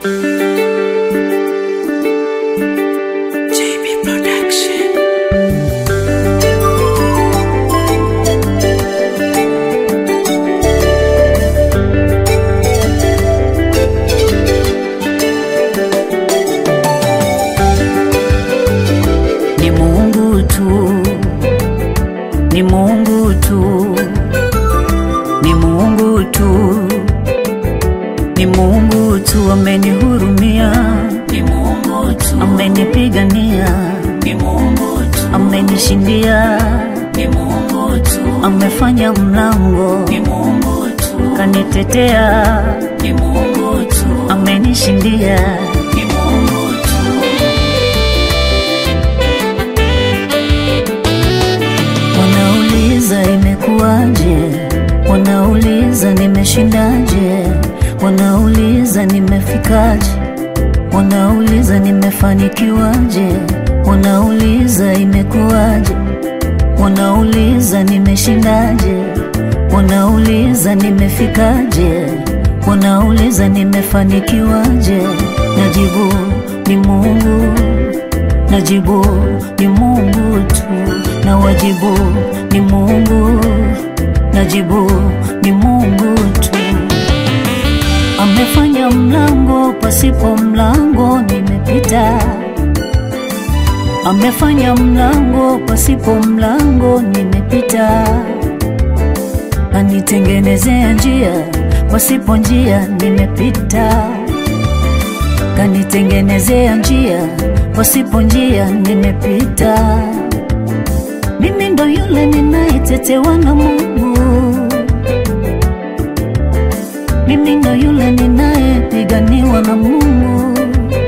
JB Production. ni Mungu tu, ni Mungu tu, ni Mungu tu, ni Mungu tu amenihurumia, Ni Mungu tu, amenipigania, ni Mungu tu, amenishindia, ni Mungu tu, amefanya mlango, ni Mungu tu, kanitetea, ni Mungu tu, amenishindia. ni Mungu tu. Wanauliza imekuwaje, wanauliza nimeshindaje, wanauliza nimefikaje, wanauliza nimefanikiwaje, wanauliza imekuwaje, wanauliza nimeshindaje, wanauliza nimefikaje, wanauliza nimefanikiwaje, najibu ni Mungu najibu ni Mungu tu, na wajibu ni Mungu, najibu ni Mungu tu. Amefanya mlango pasipo mlango, nimepita. Amefanya mlango pasipo mlango, nimepita. Kanitengenezea njia pasipo njia, nimepita kanitengenezea njia pasipo njia nimepita. Mimi ndo yule ninayetetewa na Mungu, mimi ndo yule ninayepiganiwa na Mungu,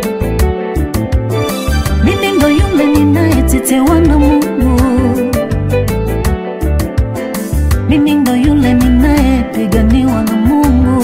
mimi ndo yule ninayetetewa na Mungu, mimi ndo yule ninayepiganiwa na Mungu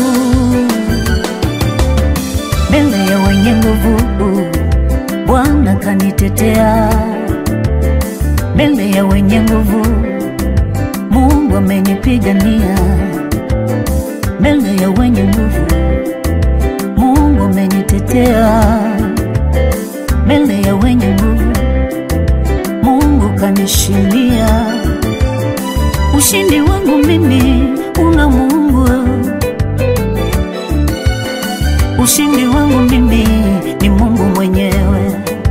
mbele ya wenye nguvu, Bwana kanitetea. Mbele ya wenye nguvu, Mungu amenipigania. Mbele ya wenye nguvu, Mungu amenitetea. Mbele ya wenye nguvu, Mungu kanishindia. Ushindi wangu mimi una Mungu ushindi wangu mimi ni Mungu mwenyewe.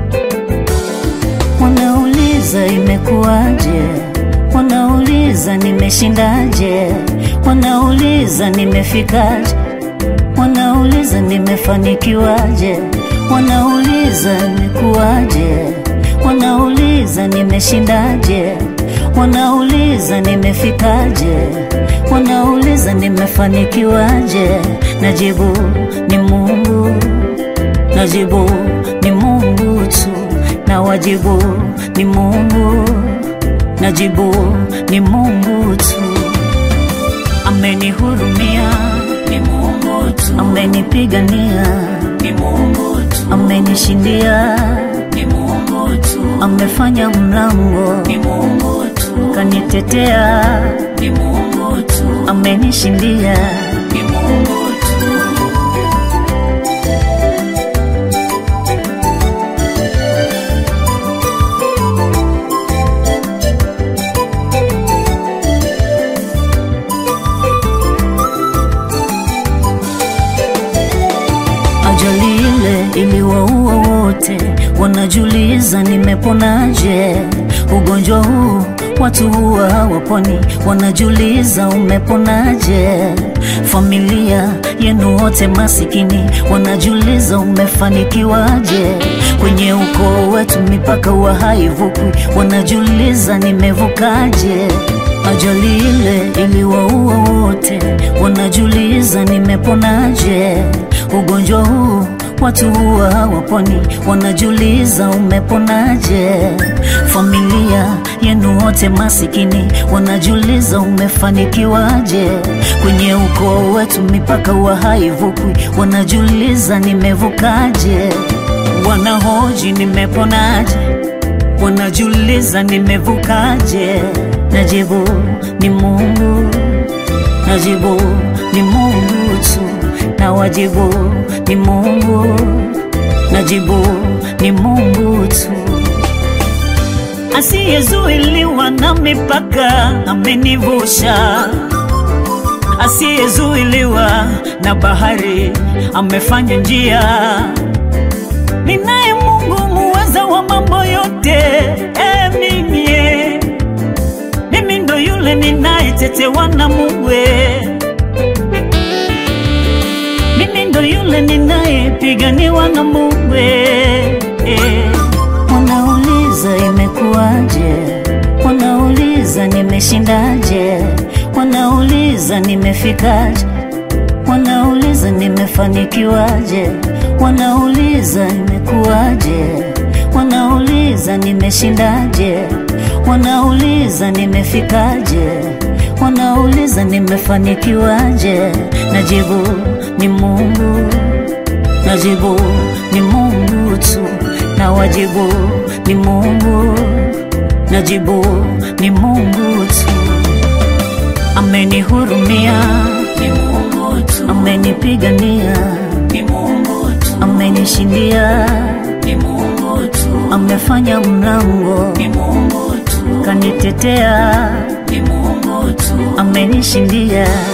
Wanauliza imekuwaje, wanauliza nimeshindaje, wanauliza nimefikaje, wanauliza nimefanikiwaje, wanauliza imekuwaje, wanauliza nimeshindaje, wanauliza nimefikaje, wanauliza nimefanikiwaje, najibu ni Mungu, najibu ni Mungu tu, na wajibu ni Mungu, najibu ni Mungu tu. Amenihurumia, Ni Mungu tu, amenipigania, ni Mungu tu, amenishindia, ni Mungu tu, amefanya mlango, ni Mungu tu, kanitetea, ni Mungu tu, amenishindia. ni Mungu tu. Ajali ile iliwaua wote, wanajiuliza nimeponaje? Ugonjwa huu watu huwa hawaponi, wanajiuliza umeponaje? Familia yenu wote masikini, wanajiuliza umefanikiwaje? Kwenye ukoo wetu mipaka huwa haivukwi, wanajiuliza nimevukaje? Ajali ile iliwaua wote, wanajiuliza nimeponaje? Ugonjwa huu watu huwa hawaponi, wanajiuliza umeponaje? Familia yenu wote masikini, wanajiuliza umefanikiwaje? Kwenye ukoo wetu mipaka huwa haivukwi, wanajiuliza nimevukaje? Wanahoji nimeponaje? wanajiuliza nimevukaje? Najibu ni Mungu, najibu ni Mungu tu, na wajibu ni Mungu, najibu ni Mungu tu asiyezuiliwa na mipaka amenivusha, asiyezuiliwa na bahari amefanya njia. Ninaye Mungu muweza wa mambo yote, e mimi e, mimi ndo yule ninayetetewa na Mungu e. mimi ndo yule ninayepiganiwa na Mungu e. e. Wanauliza imekuwaje, wanauliza nimeshindaje, wanauliza nimefikaje, wanauliza nimefanikiwaje, wanauliza imekuwaje, wanauliza nimeshindaje, wanauliza nimefikaje, wanauliza nimefanikiwaje, najibu ni Mungu, najibu ni Mungu tu na wajibu ni Mungu, najibu ni Mungu tu. Amenihurumia, ni Mungu tu, amenipigania, ni Mungu tu, amenishindia, ni Mungu tu, amefanya mlango, ni Mungu tu, kanitetea, ni Mungu tu, amenishindia